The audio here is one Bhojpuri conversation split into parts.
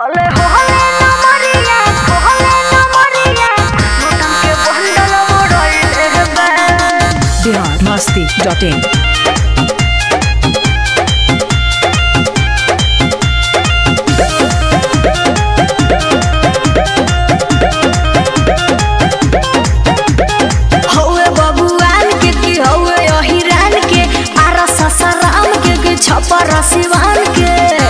होले होले न मरिया होले न मरिया नोटन के बंडल मोड़ले बा बिहार मस्ती डॉट इन हौवे बबुआन के की हौवे अहिरान के आरा ससराम के के छपर सिवान के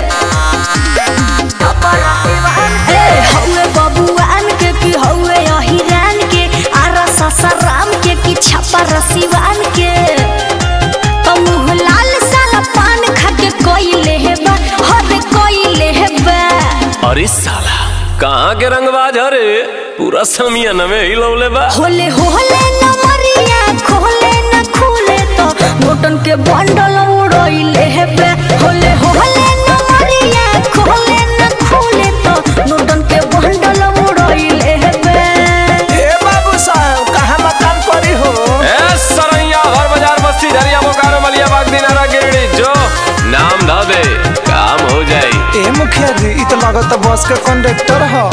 ए हौवे बबुआन के की हौवे अहिरान के आरा ससराम के की छपर सिवान के तो मुँह लाल साला पान खा के कोइले है बा हद कोइले है बा अरे साला कहाँ के रंगबाज हरे पूरा समियन में हिलौले बा होले होले न मरिया खोले न खुले तो नोटन के बंडल उड़इले हेबे होले होले न मरिया खोले न खुले तो नोटन के बंडल उड़इले हेबे ए बाबू साहब कहाँ मकान पड़ी हो ए सरैया हर बाजार बस्ती झरिया बोकारो मलिया बाग दिनारा गिरडी जो नाम धा दे काम हो जाई ए मुखिया जी इ तो लागत बस के कंडक्टर हो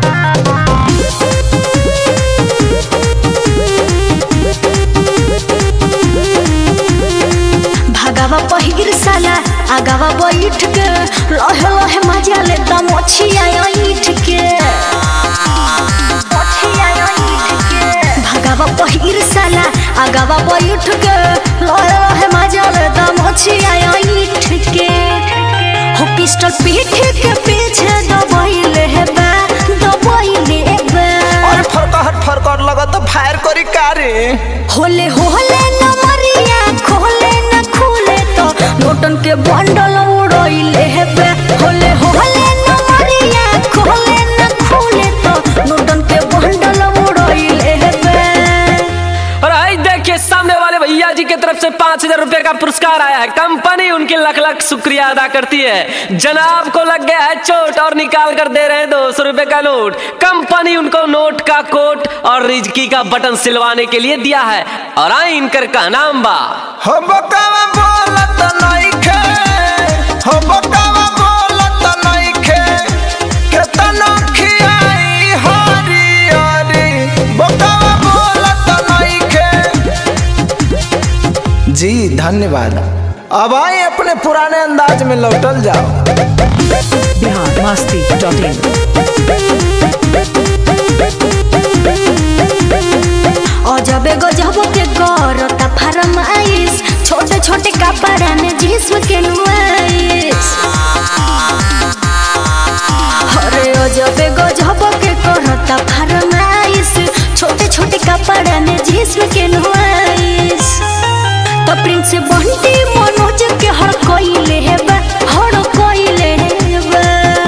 भागावा पहिर साला आगावा बैठ के लहे लहे मजा ले दम छिया ईठ के भागावा पहिर साला आगावा बैठ के लहे लहे मजा ले दम छिया ईठ के हो पिस्टल पीठ के पीछे दबाइले है बा दबाइले बा अरे फरकहट फरकहट लगत फायर करी कारे होले होले न मरिया खोले न खुले तो नोटन के बंडल उड़इले हेबे होले होले न मरिया खोले न खुले तो नोटन के बंडल उड़इले हेबे और आई देखिए सामने वाले भैया जी की तरफ से पांच हजार रुपए का पुरस्कार आया है कंपनी उनकी लख लख शुक्रिया अदा करती है जनाब को लग गया है चोट और निकाल कर दे रहे हैं दो सौ रुपए का नोट कंपनी उनको नोट का कोट और रिजकी का बटन सिलवाने के लिए दिया है और आई इनकर का नाम बा हो बकावा बोलत नइखे हो बकावा बोलत नइखे केतना खियाई हरी हरी बकावा बोलत नइखे जी धन्यवाद अब आए अपने पुराने अंदाज में लौटल जाओ बिहार मस्ती डॉट इन अजबे गजब के करता फरमाइश छोटे छोटे कपड़ा में जिस्म के नुमाइश अरे अजबे गजब के करता फरमाइश छोटे छोटे कपड़ा में जिस्म के नुमाइश तो प्रिंस बंटी मनोज के हर कोइले है बा हर कोइले है बा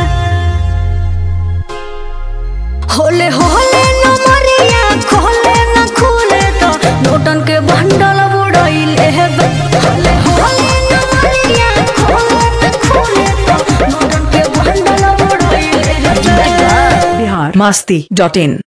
होले होले न मरिया खोले न खुले तो नोटन के बंडल उड़इले हेबे होले होले न मरिया खोले न खुले तो नोटन के बंडल उड़इले हेबे बिहार मस्ती डॉट इन